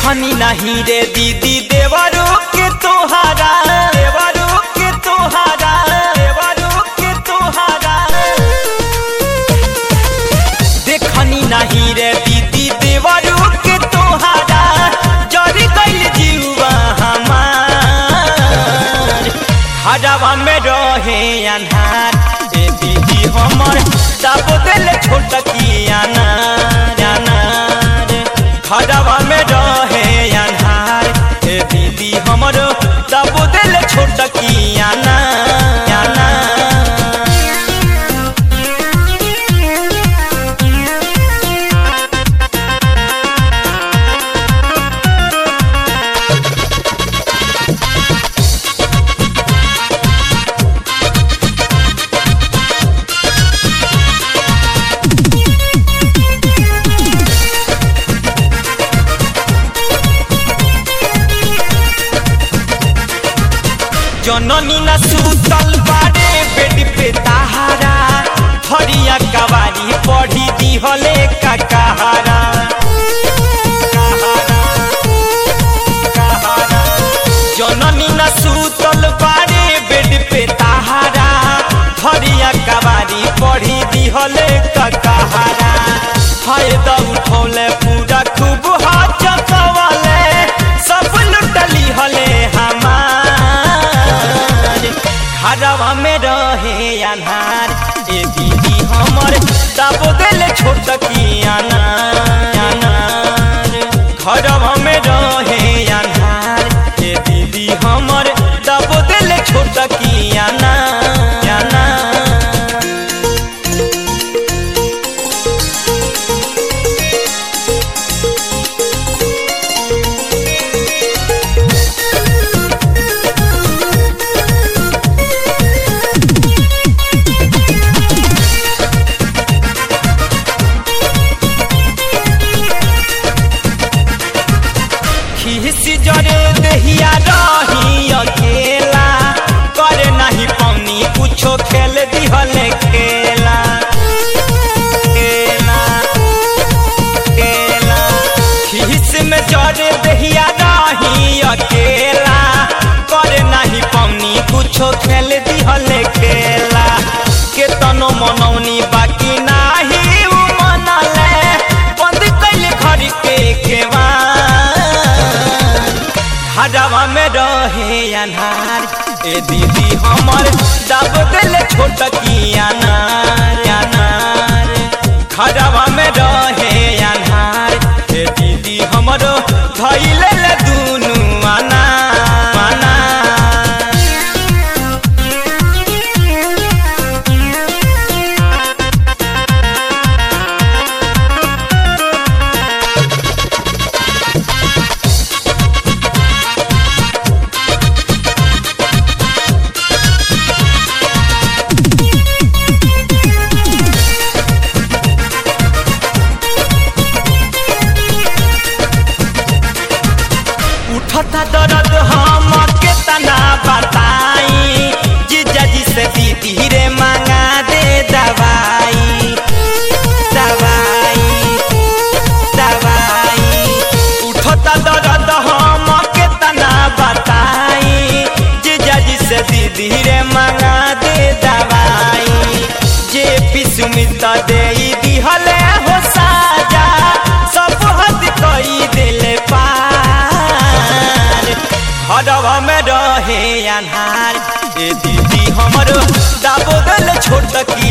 देखनी नहीं रे दीदी देवरू के तोहारा देवरू के तोहारा देवरू के तोहारा देखनी नहीं रे दीदी देवरू के तोहारा जरी गइल जीवा हमार हरावा में रहे अनहार ए दीदी हमर दाबो दिल छोटकी अनार अनार हरावा में रहे अनहार ए दीदी हमर दाबो दिल छोटकी अनार अनार जननी न सुतल बारे बेड पे ताहारा हरिया कवारी पढ़ी दिहले ककाहारा जननी न सुतल बारे बेड पे ताहारा हरिया कवारी पढ़ी दिहले ककाहारा फायदा उठौले पूरा खूब हाथ चकवाले सब लुटली हले हमार घरवा में रहे अनार ए दीदी हमर दाबो दिल छोटकी अनार अनार घरवा में रहे अनार ए दीदी हमर दाबो दिल छोटकी अनार अनार खिसी जरे दहिया रही अकेला करे नहीं पौनी कुछो खेल दिहले खेला खेला खेला खिस में जरे दहिया रही अकेला करे नहीं पौनी कुछो खेल दिहले खेला केतनो मनौनी बाकी नाही उ मनले बंद कैले घर के केवार हरावा में रहे अनार ए दीदी हमर दब दिल छोटकी अनार अनार खरावा में रहे अनार ए दीदी हमरो धैले ले दुनु अनार अनार उठता दर्द हम केतना बताई जीजा जी से दीदी रे मांगा दे दवाई दवाई दवाई उठता दर्द हम केतना बताई जीजा जी से दीदी रे मांगा दे दवाई जे पिसुमित दे दिहले हो साजा सब हद कई दिले पार हरवा में रहे अनहार ए दीदी हमरो दाबो गल छोटकी